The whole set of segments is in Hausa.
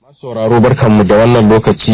sauraro barkanmu da wannan lokaci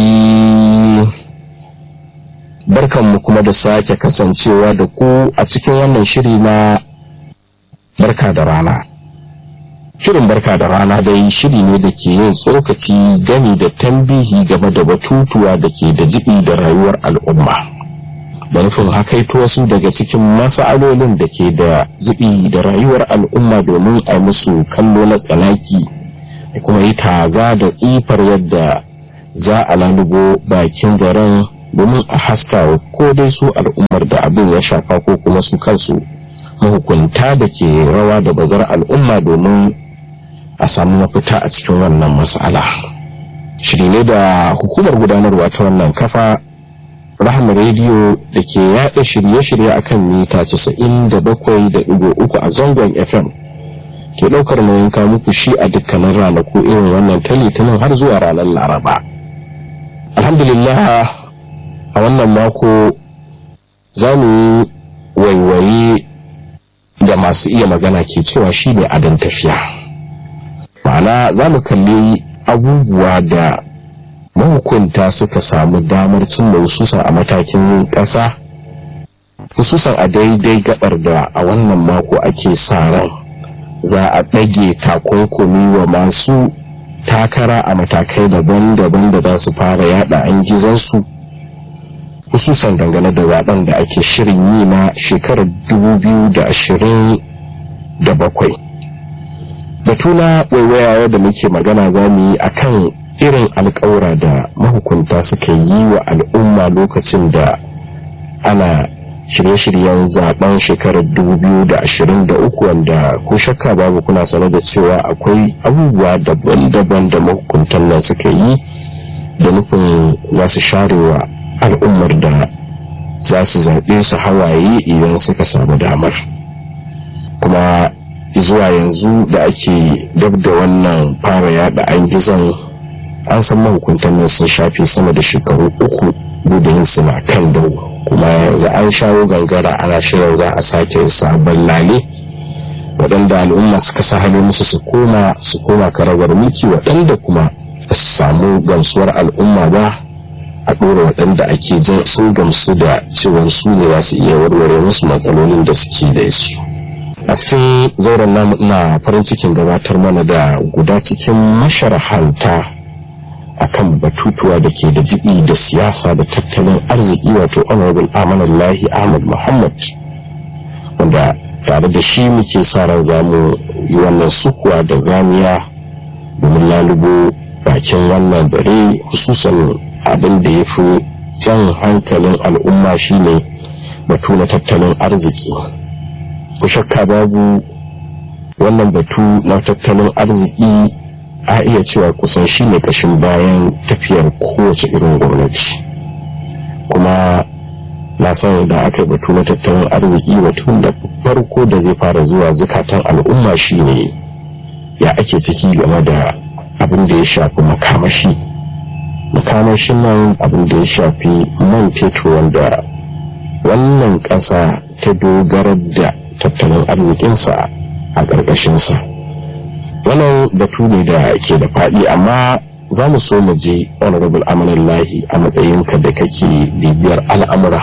barkanmu kuma da sake kasancewa da ku a cikin wannan shiri na barka da rana shirin barka da rana dai shiri ne da ke yin tsokaci gami da tambihi game da batutuwa da ke da jibi da rayuwar al'umma da nufin hakaito wasu daga cikin masa'alolin da ke da jibi da rayuwar al'umma domin a musu kallo na tsanaki da kuma yi taza da tsifar yadda za a lalubo bakin garin domin a haska ko dai su al'ummar da abin ya shafa ko kuma su kansu mahukunta da ke rawa da bazar al'umma domin a samu mafita a cikin wannan matsala shiri ne da hukumar gudanarwa ta wannan kafa rahama rediyo da ke yada shirye-shirye akan mita 97.3 a zangon fm ke ɗaukar nauyin kawo muku shi a dukkanin ranaku irin wannan ta litinin har zuwa ranar laraba alhamdulillah a wannan mako za mu yi waiwaye da masu iya magana ke cewa shi ne adon tafiya ma'ana za mu kalli abubuwa da mahukunta suka samu damar cimma hususan a matakin ƙasa hususan a daidai gabar da a wannan mako ake sa ran za a ɗage takunkumi wa masu takara a matakai daban-daban da za su fara yada an gizansu hususan dangane da zaben da ake shirin yi na shekarar 2027 batu na waiwayawa da muke magana za mu yi a kan irin alkawura da mahukunta suka yi wa al'umma lokacin da ana shirye-shiryen zaben shekarar 2023 wanda ko shakka babu kuna sanar da cewa akwai abubuwa daban-daban da mahukuntan nan suka yi da nufin za su sharewa al'ummar da za su zaɓe su hawaye idan suka samu damar kuma zuwa yanzu da ake dab da wannan fara yada an gizon an san mahukuntan nan sun shafe sama da shekaru uku gudun suna kan dawo kuma yanzu an shawo gangara ana shirin za a sake sabon lale waɗanda al'umma suka sa hali musu su koma su koma karagar mulki waɗanda kuma ba su samu gamsuwar al'umma ba a ɗora waɗanda ake jin sun gamsu da cewar su ne za su iya warware musu matsalolin da suke da su a cikin zauren namu ina farin cikin gabatar mana da guda cikin masharhanta akan batutuwa da ke da jibi da siyasa da tattalin arziki wato honorable amanallahi ahmad muhammad wanda tare da shi muke sa ran zamu yi wannan sukuwa da zamiya domin lalubo bakin wannan zare hususan abin da ya fi jan hankalin al'umma shine batu na tattalin arziki ku shakka babu wannan batu na tattalin arziki a iya cewa kusan shi ne kashin bayan tafiyar kowace irin gwamnati kuma na san da aka yi batu na tattalin arziki batun da farko da zai fara zuwa zukatan al'umma shine ya ake ciki game da abin da ya shafi makamashi makamashin nan abin da ya shafi man fetur wanda wannan ƙasa ta dogarar da tattalin arzikinsa a ƙarƙashinsa wannan batu ne da ke da faɗi amma za mu so mu je honorable amanallahi a matsayinka da kake bibiyar al'amura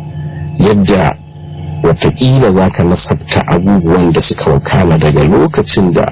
yadda watakila za ka nasabta abubuwan da suka wakana daga lokacin da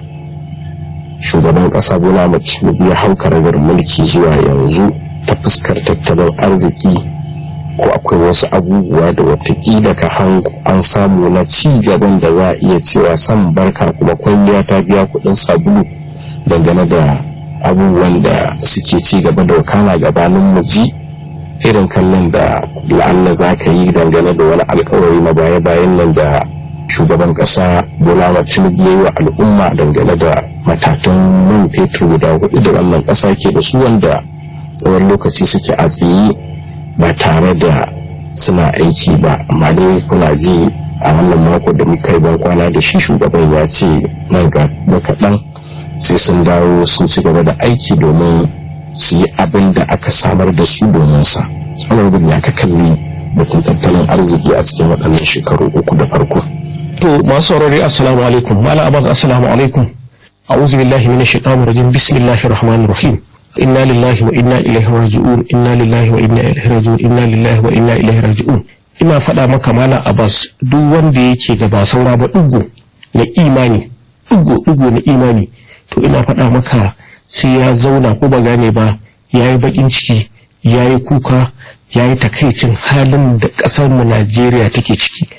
shugaban ƙasa bola tinubu ya hau karagar mulki zuwa yanzu ta fuskar tattalin arziki ko akwai wasu abubuwa da watakila ka hango an samu na ci gaban da za a iya cewa san barka kuma kwalliya ta biya kuɗin sabulu dangane da abubuwan da suke ci gaba da wakana gabanin muji irin kallon da la'alla za ka yi dangane da wani alkawari na baya-bayan nan da shugaban ƙasa bola tinubu ya yi wa al'umma dangane da matatan man fetur guda hudu da wannan ƙasa ke da su wanda tsawon lokaci suke a tsaye ba tare da suna aiki ba amma dai kuna ji a wannan mako da muka yi kwana da shi shugaban ya ce nan ga kaɗan sai sun dawo sun ci gaba da aiki domin su yi abin da aka samar da su domin sa wani ya ka kalli batun tattalin arziki a cikin waɗannan shekaru uku da farko to masu saurari assalamu alaikum mala abbas assalamu alaikum a'udhu billahi minash shaitanir rajim bismillahir rahmanir rahim inna lillahi wa inna ilaihi raji'un inna lillahi wa inna ilaihi raji'un inna lillahi wa inna ilaihi raji'un ina faɗa maka malam abbas duk wanda yake da ba saura ba ɗigo na imani ɗigo ɗigo na imani to ina faɗa maka sai ya zauna ko ba gane ba ya yi baƙin ciki ya yi kuka ya yi takaicin halin da ƙasar mu najeriya take ciki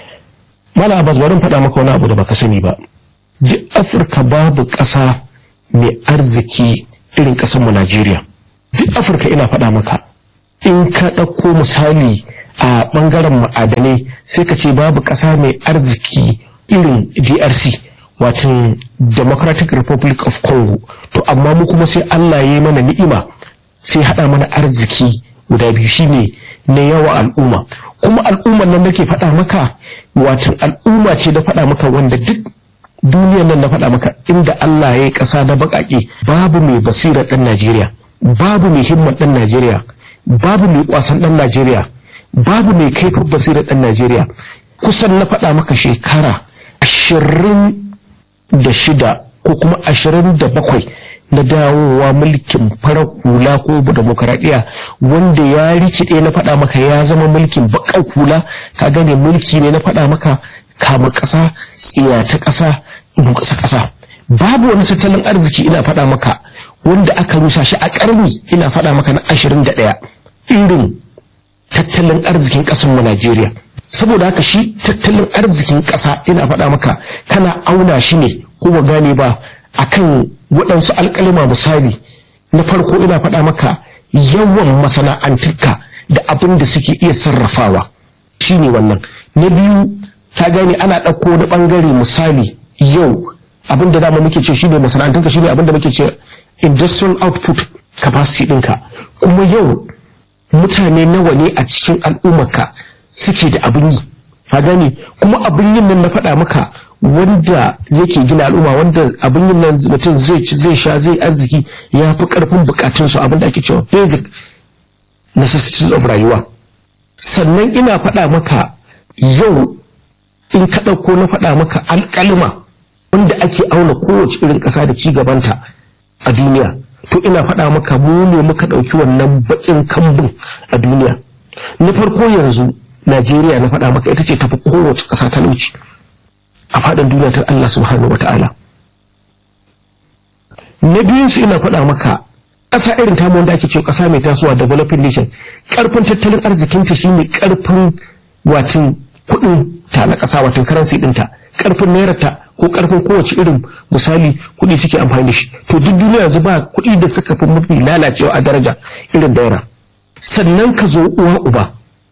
malam abbas bari faɗa maka wani abu da baka sani ba duk afirka babu ƙasa mai arziki irin ƙasar mu najeriya duk afirka ina faɗa maka in ka ɗauko misali a ɓangaren ma'adanai sai ka ce babu ƙasa mai arziki irin drc watan democratic republic of congo to amma mu kuma sai allah ya yi mana ni'ima sai haɗa mana arziki guda biyu shine na yawa al'umma kuma al'ummar nan nake faɗa maka watan al'umma ce da faɗa maka wanda duk duniyar nan na faɗa maka inda allah ya yi ƙasa na baƙaƙe babu mai basirar ɗan najeriya babu mai himmar ɗan najeriya babu mai kwasan ɗan najeriya babu mai kaifin basirar ɗan Najeriya kusan na faɗa maka shekara ashirin da shida ko kuma ashirin da bakwai na dawowa mulkin farar hula ko demokaradiyya wanda ya rikide na faɗa maka ya zama mulkin baƙar hula ka gane mulki ne na faɗa maka kama ƙasa tsiyata ƙasa ƙasa ƙasa babu wani tattalin arziki ina faɗa maka wanda aka rusa shi a ƙarni ina faɗa maka na ashirin da ɗaya irin tattalin arzikin ƙasar mu Najeriya saboda haka shi tattalin arzikin ƙasa ina faɗa maka kana auna shi ne ko ba gane ba akan waɗansu alƙalima misali na farko ina faɗa maka yawan masana'antuka da abin da suke iya sarrafawa shine wannan na biyu ta gane ana ɗauko wani ɓangare misali yau abin da dama muke ce shine masana'antunka shine abin da muke ce industrial output capacity ɗinka kuma yau mutane nawa ne a cikin al'ummarka suke da abin yi ka gane kuma abin yin nan na faɗa maka wanda zai ke gina al'umma wanda abin yin nan mutum zai ci zai sha zai arziki ya fi ƙarfin bukatunsu abin da ake cewa basic necessities of rayuwa sannan ina faɗa maka yau in ka ɗauko na faɗa maka alƙalima wanda ake auna kowace irin ƙasa da ci gabanta a duniya to ina faɗa maka mu ne muka ɗauki wannan baƙin kambun a duniya na farko yanzu najeriya na faɗa maka ita ce tafi kowace ƙasa talauci a faɗin duniya ta allah subhanahu wa ta'ala na biyun su ina faɗa maka ƙasa irin tamu wanda ake ce ƙasa mai tasowa developing nation ƙarfin tattalin arzikinta shine ƙarfin watin kuɗin ta na ƙasa watan karansi ɗinta ƙarfin nairata ko ƙarfin kowace irin misali kuɗi suke amfani da shi to duk duniya yanzu ba kuɗi da suka fi mafi lalacewa a daraja irin naira sannan ka zo uwa uba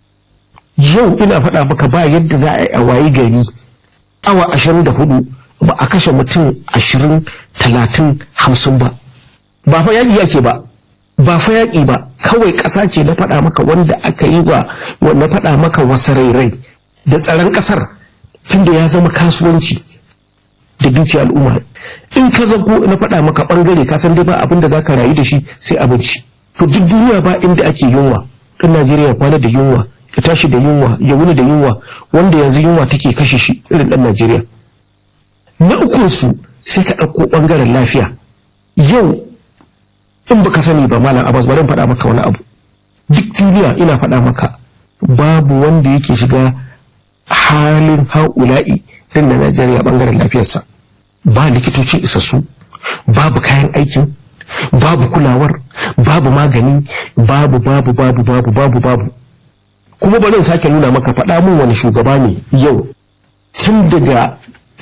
yau ina faɗa maka ba yadda za a yi a wayi gari awa ashirin da hudu ba a kashe mutum ashirin talatin hamsin ba ba fa yaƙi yake ba ba fa yaƙi ba kawai ƙasa ce na faɗa maka wanda aka yi wa na faɗa maka wasarairai da tsaron ƙasar tunda ya zama kasuwanci da dukiya al'umma in ka zago na faɗa maka ɓangare ka san dai ba abin da za ka rayu da shi sai abinci to duk duniya ba inda ake yunwa ɗan najeriya kwana da yunwa ya tashi da yunwa ya wuni da yunwa wanda yanzu yunwa take kashe shi irin ɗan najeriya na ukunsu sai ka ɗauko ɓangaren lafiya yau in baka sani ba malam abbas bari faɗa maka wani abu duk duniya ina faɗa maka babu wanda yake shiga halin haula'i din da najeriya ɓangaren lafiyarsa ba likitocin isassu babu kayan aikin babu kulawar babu magani babu babu babu babu babu babu kuma bari in sake nuna maka faɗa mun wani shugaba ne yau tun daga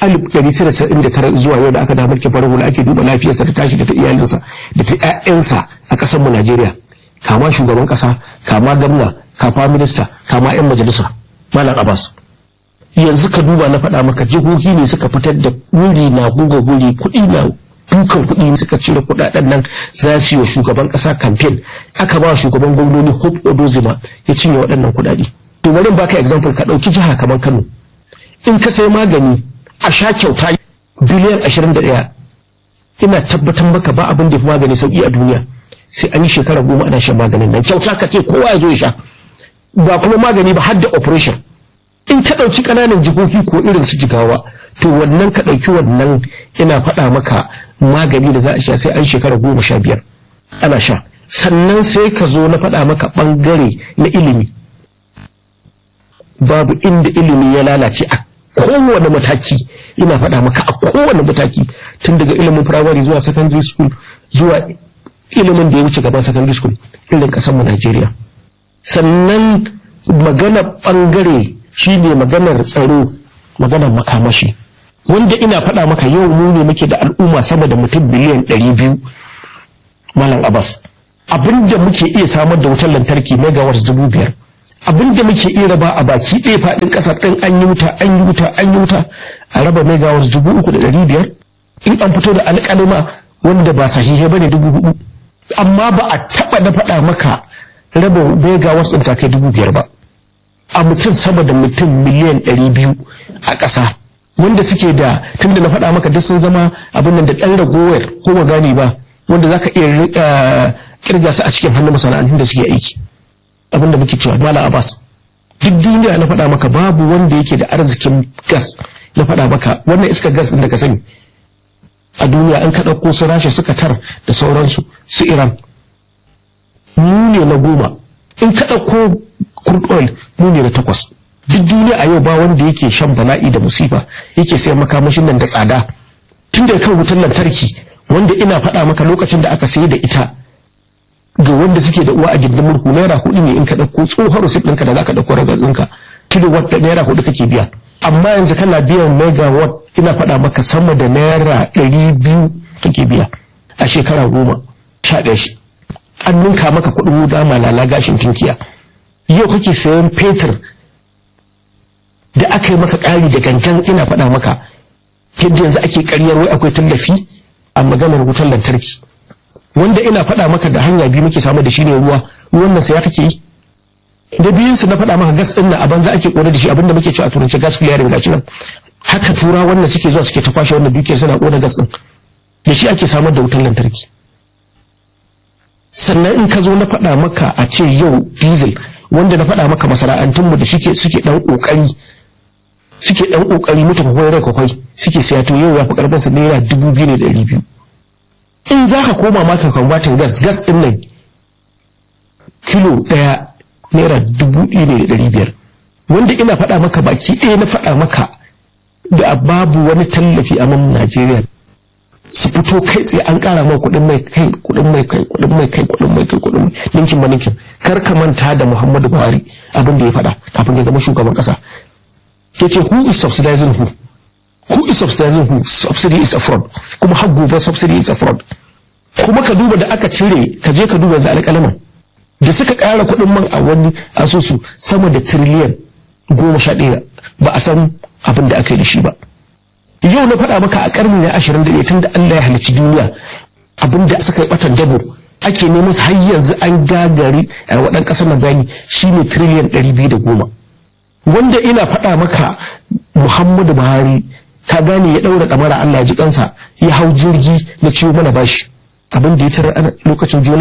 1999 zuwa yau da aka damar ke farar hula ake duba lafiyarsa da tashi da ta iyalinsa da ta 'ya'yansa a ƙasar mu Najeriya kama shugaban ƙasa kama gwamna kama minista kama 'yan majalisa Malam Abbas yanzu ka duba na faɗa maka jihohi ne suka fitar da wuri na guga guri kuɗi na dukan kuɗi suka cire kuɗaɗen nan za su yi wa shugaban ƙasa kamfen aka ba shugaban gwamnoni Hope Odozima ya cinye waɗannan kuɗaɗe to bari baka example ka ɗauki jiha kamar Kano in ka sai magani a sha kyauta biliyan 21 ina tabbatar maka ba abin da fi magani sauki a duniya sai an yi shekara goma ana shan maganin nan kyauta ka ce kowa ya zo ya sha ba kuma magani ba har da operation in ka ɗauki ƙananan jikoki ko irin su jigawa to wannan ka ɗauki wannan ina faɗa maka magani da za a sha sai an shekara goma sha biyar ana sha sannan sai ka zo na faɗa maka ɓangare na ilimi babu inda ilimi ya lalace a kowane mataki ina faɗa maka a kowane mataki tun daga ilimin firamare zuwa secondary school zuwa ilimin da ya wuce gaban secondary school irin ƙasar mu Najeriya sannan magana ɓangare shine maganar tsaro maganar makamashi wanda ina faɗa maka yau mu ne muke da al'umma sama da mutum biliyan ɗari biyu malam abbas abinda muke iya samar da wutar lantarki megawatts dubu biyar abinda muke iya raba a baki ɗaya faɗin ƙasar ɗin an yi wuta an yi wuta an yi wuta a raba megawatts dubu uku da ɗari biyar in an fito da alƙalima wanda ba sahihe bane dubu hudu amma ba a taɓa da faɗa maka raba megawatts ɗin ta kai dubu biyar ba a mutum sama da mutum miliyan ɗari biyu a ƙasa wanda suke da tunda na faɗa maka duk sun zama abin nan da ɗan ragowar ko ba gane ba wanda za ka iya kirga su a cikin hannun masana'antun da suke aiki abin da muke cewa mala abbas duk duniya na faɗa maka babu wanda yake da arzikin gas na faɗa maka wannan iska gas ɗin da ka sani a duniya an ka ɗauko su rasha suka tar da sauransu su iran mu ne na goma in ka ɗauko crude oil mu ne na takwas duk duniya a yau ba wanda yake shan bala'i da musifa yake sayan makamashin nan da tsada tun da kan wutar lantarki wanda ina faɗa maka lokacin da aka sayar da ita ga wanda suke da uwa a gindin murhu naira hudu ne in ka ɗauko tsohon receipt ɗinka da za ka ɗauko ragar ɗinka kilowatt da naira hudu kake biya amma yanzu kana biyan megawatt ina faɗa maka sama da naira ɗari biyu kake biya a shekara goma sha ɗaya shi an ninka maka kuɗin wuta malala gashin tinkiya yau kake sayan fetur da aka yi maka ƙari da gangan ina faɗa maka yadda yanzu ake ƙaryar wai akwai tallafi a maganar wutar lantarki wanda ina faɗa maka da hanya biyu muke samu da shi ne ruwa ruwan nan sai kake yi da biyun su na faɗa maka gas ɗin nan a banza ake ƙona da shi abinda muke cewa a turanci gas flaring gashi nan haka tura wannan suke zuwa suke ta kwashe wannan dukiyar suna ƙona gas ɗin da shi ake samar da wutar lantarki sannan in ka zo na faɗa maka a ce yau diesel wanda na faɗa maka masana'antunmu da suke suke ɗan ƙoƙari suke ɗan ƙoƙari mutu kwakwai rai kwakwai suke siya to yau ya fi ƙarfinsa naira dubu biyu ne da ɗari biyu in za ka koma maka kwambatin gas gas ɗin nan kilo ɗaya naira dubu ɗaya ne da ɗari biyar wanda ina faɗa maka baki ɗaya na faɗa maka da babu wani tallafi a man Najeriya su fito kai tsaye an ƙara ma kuɗin mai kai kuɗin mai kai kuɗin mai kai kuɗin mai kai kuɗin mai ninkin ba ninkin kar ka manta da Muhammadu Buhari abin da ya faɗa kafin ya zama shugaban ƙasa ya ce who is subsidizing who who is subsidizing who subsidy is a fraud kuma har gobe subsidy is a fraud kuma ka duba da aka cire ka je ka duba yanzu alƙalaman da suka ƙara kuɗin man a wani asusu sama da tiriliyan goma sha ɗaya ba a san abin da aka yi da shi ba yau na faɗa maka a ƙarni na ashirin da ɗaya tun da Allah ya halicci duniya abin da suka yi ɓatan dabo ake neman har yanzu an gagari a waɗan ƙasar na bayani shine tiriliyan ɗari biyu da goma wanda ina faɗa maka Muhammadu Buhari ka gane ya ɗaura ɗamara Allah ya ji kansa ya hau jirgi na ciwo mana bashi abin da ya tarar lokacin juna